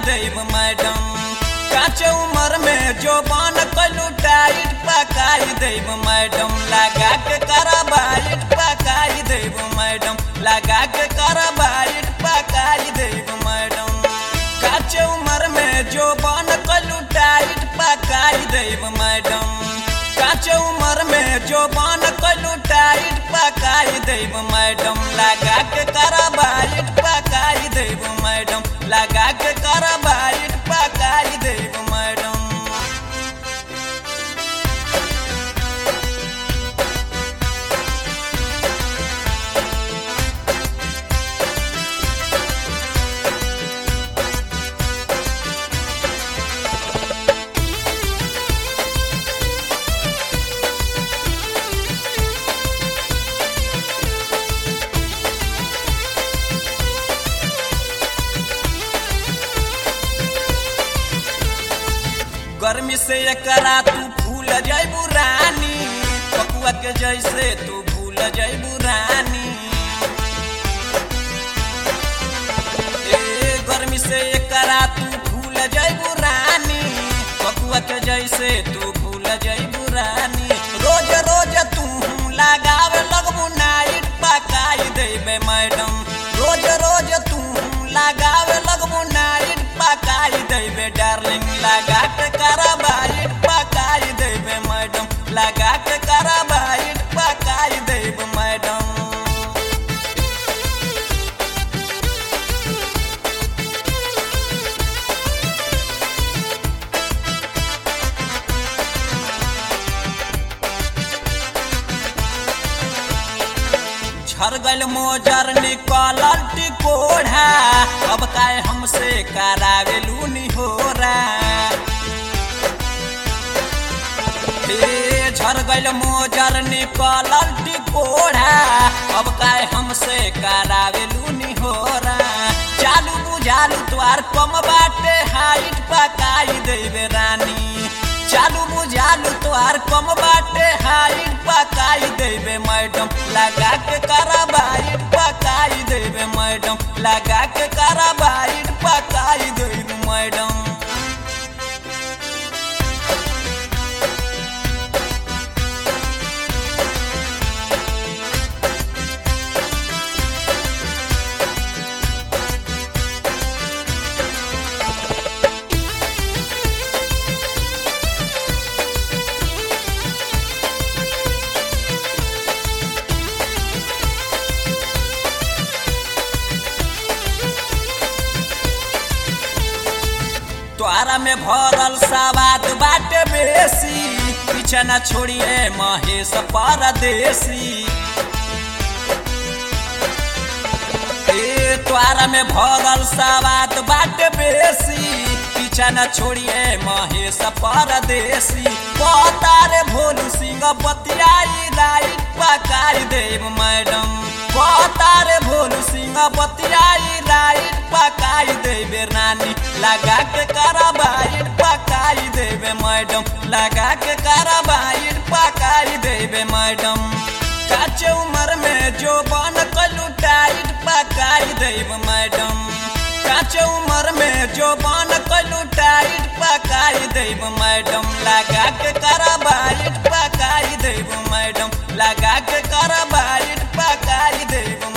देव madam काचे उम्र में जो बन कलू टाइट पकाई देव मैडम लगा के कराबाइट पकाई देव मैडम लगा के कराबाइट पकाई देव मैडम काचे उम्र में जो बन कलू टाइट पकाई देव मैडम काचे उम्र में जो बन कलू टाइट पकाई देव मैडम लगा के कराबाइट पकाई देव मैडम लगा के कराबाइट पकाई देव मैडम गर्मी से एकरा तू भूल जैबू रानी पकुआ के जैसे तू भूल जैबू रानी ए गर्मी से एकरा तू भूल जैबू रानी पकुआ के जैसे तू भूल जैबू रानी रोज रोज तू लगावे लगबू नाइट पकाई देबे मैडम रोज रोज तू लगावे लगबू नाइट पकाई देबे डार्लिंग लगा के कराबाइट पकाई देबे मैडम लगा के कराबाइट पकाई देबे मैडम झर गल मोजर निकलल टिकोढ़ा अब काय हमसे करावे लूनी हो हे झर गल मोजर निकलल टिकोढ़ा अब काय हमसे करावे लूनी हो चालू बुझालू तुआर कम बाटे हाइट पकाई देवे रानी चालू बुझालू तुआर कम बाटे हाइट पकाई देवे मैडम लगा के कराबाइट पकाई देवे मैडम लगा के कराबाइट पकाई देवे मैडम द्वारा में भरल सवाद बाटे बेसी पीछे न छोड़िए महेश परदेसी ए द्वारा में भरल सवाद बाटे बेसी पीछे न छोड़िए महेश परदेसी पतारे भोलू सिंह बतियाई राइट पकाई देव मैडम पतारे भोलू सिंह बतियाई राइट पकाई देवे रानी लगा के कराबाइट पकाई देवे मैडम लगा के कराबाइट पकाई देवे मैडम काचे उम्र में जो बन कलू टाइट पकाई देव मैडम काचे उम्र में जो बन कलू टाइट पकाई देव मैडम लगा के कराबाइट पकाई देव मैडम लगा के कराबाइट पकाई देव